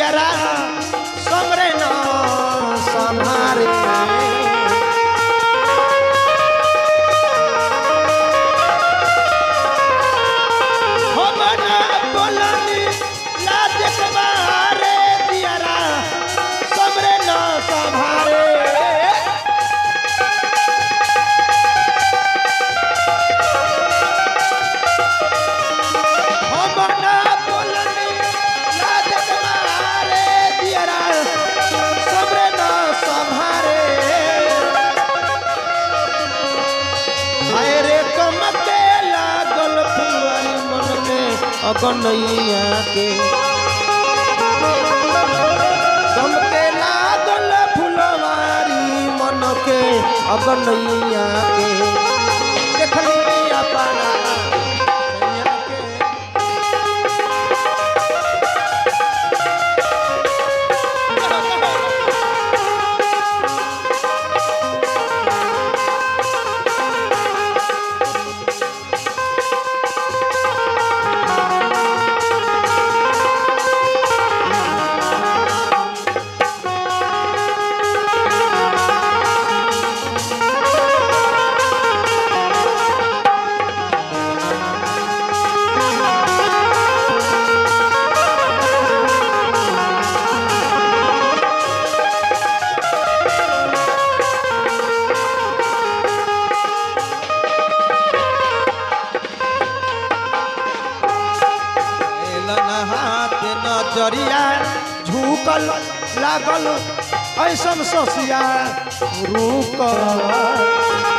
दियरा समरे न संहारे हम ना बोलनी लाज कबारे दियरा समरे न संहारे हम ना बोलनी लाज कबारे दियरा समरे न संहारे हाय रे कमके लागल फुलवारी मन में अगनैया के कमके लागल फुलवारी मन के अगनैया के देखली अपना सैया के एलन हाथ नजरिया झुकल लागल ऐसन ससिया रुकल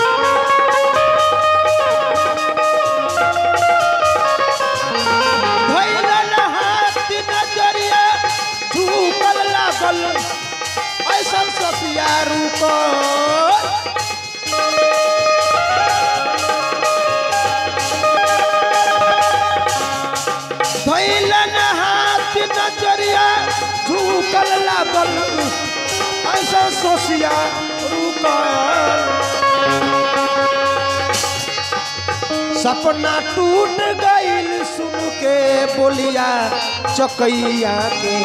धैलन हाथ नजरिया झुकल लागल ऐसन ससिया रुकल धैलन हाथ नजरिया झुकल लागल ऐसा सोसिया रुकल सपना टूट गईल सुन के बोलिया चकैया के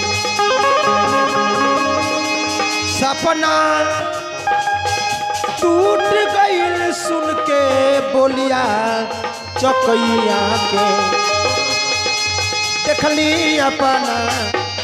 सपना टूट गईल सुन के बोलिया चकैया के देखली अपना